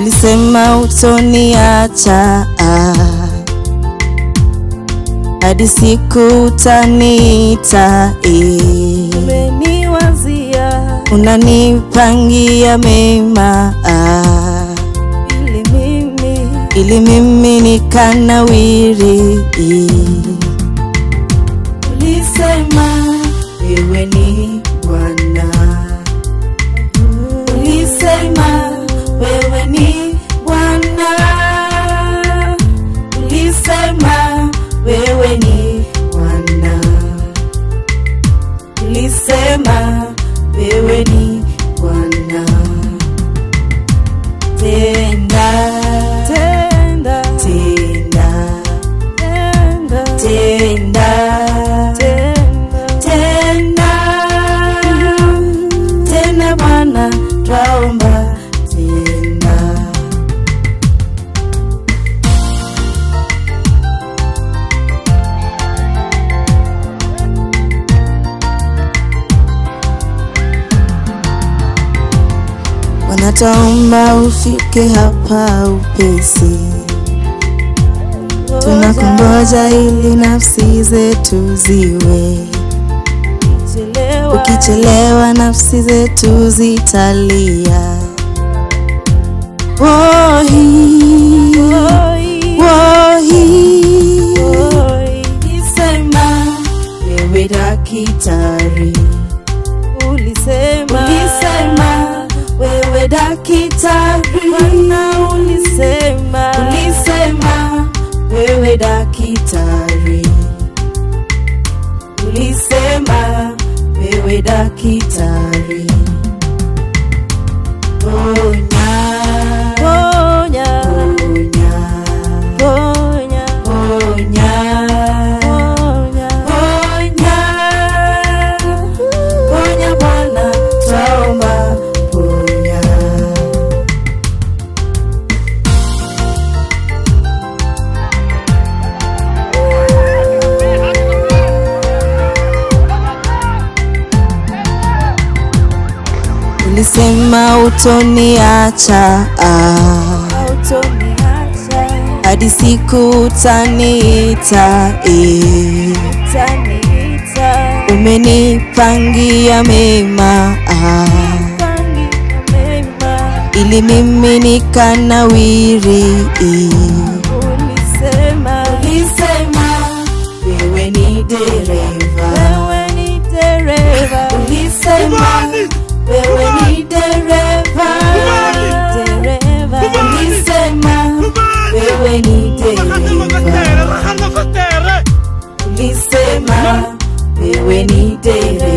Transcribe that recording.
ulisema utoniacha hadi siku utaniita eh. umeniwazia unanipangia mema ah, ili mimi ili mimi nikanawiri ulisema wewe ni bwana ulisema wewe ni bwana ulisema wewe ni bwana ulisema wewe ni bwana tenda tenda tenda tenda tenda tenda tena tena bwana twaomba tena wanataomba ufike hapa upesi tunakungoja ili nafsi zetu ziwe Chelewa. ukichelewa nafsi zetu zitalia wohi Oi, wohi oi, isema wewe dakitari ulisema ulisema wewe dakitari Bwana ulisema ulisema wewe dakitari ulisema wewe dakitari ponya ponya ponya ponya ponya ponya ponya ponya bwana twaomba ponya ulisema utoniacha ah, autoniacha hadi siku utaniita eh. utaniita umenipangia mema ah, pangia mema ili mimi nikanawiri eh. ulisema ulisema wewe ni dereva wewe ni dereva ulisema wewe ni dereva dereva ulisema wewe ni dereva ulisema wewe ni dereva